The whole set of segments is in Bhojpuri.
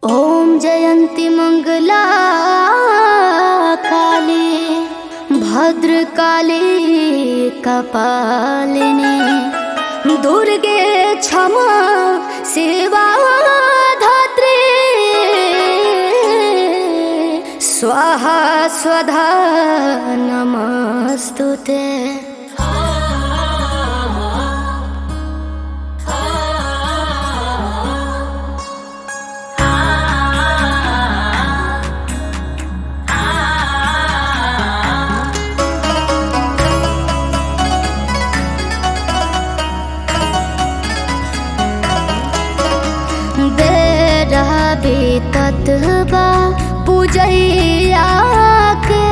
ॐ जयन्ति मङ्गला काली भद्रकाली कपालिनी दुर्गे क्षमा सेवा धात्री स्वाहा स्वधा नमस्तु ते बेरा बीतत बा पूजैया के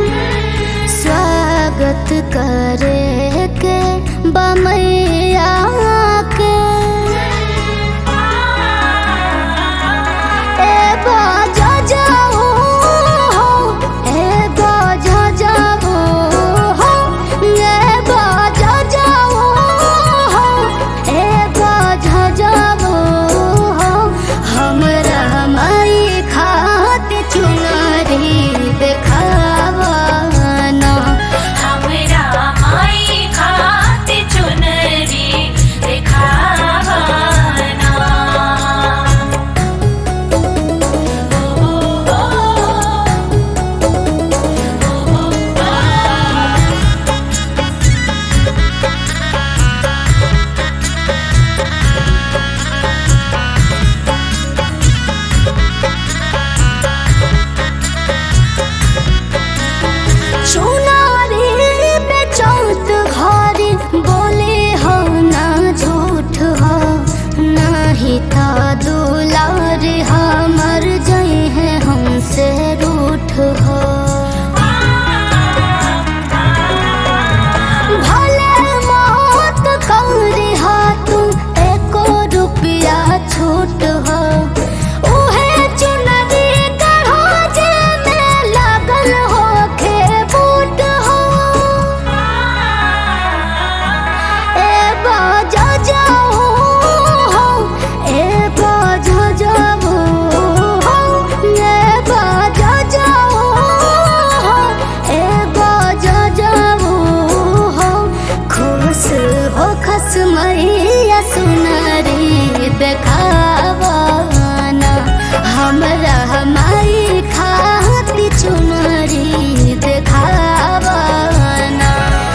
स्वागत करे के बमैया के ए बाजा जाओ हो ए बाजा जाओ हो ए बाजा जाओ हो ए बाजा जाओ हो हमरा माई खात चुनरी देखावा ना हमरा माई खाते चुनरी देखावना चुनारी पे चौथ घारी बोले हो ना झूठ हो नाही था दुलार हमर जई है हमसे रूठ हो भले मौत कौरी हा तू एको रुपया छूट हो उहे चुनरी कढ़ो जे में लागल हो खे बूट हो ए बाजा जाओ हो ए बाजा जाओ हो ए बाजा जाओ हो ए बाजा जाओ हो खुश हो खस मैया सुनरी देखावाना हमरा हमारी खाती चुनरी देखावाना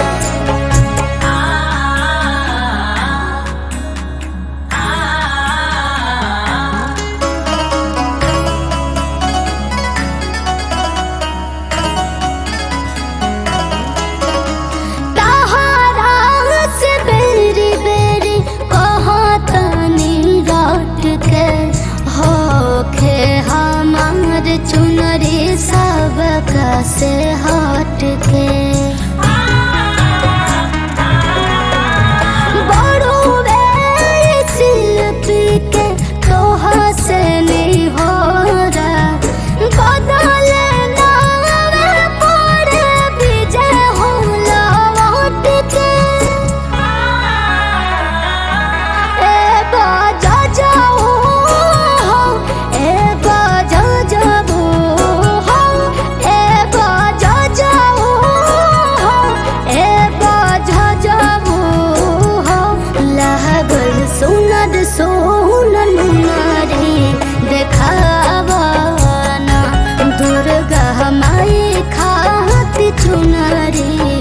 तहारा से बेरी बेरी कहतनी रात के होखे हमार चुनरी सबका से हट के बड़ो वे शिल्पी के तोहा से नहीं हो रहा बदल नावे पड़े विजय हो लौट के ए बाजा जाओ हो ए बाजा जाओ हो ए बाजा जाओ हो ए बाजा जाओ हो लागल सुनद सोनन नारी देखावाना दुर्गा माई खाती चुनरी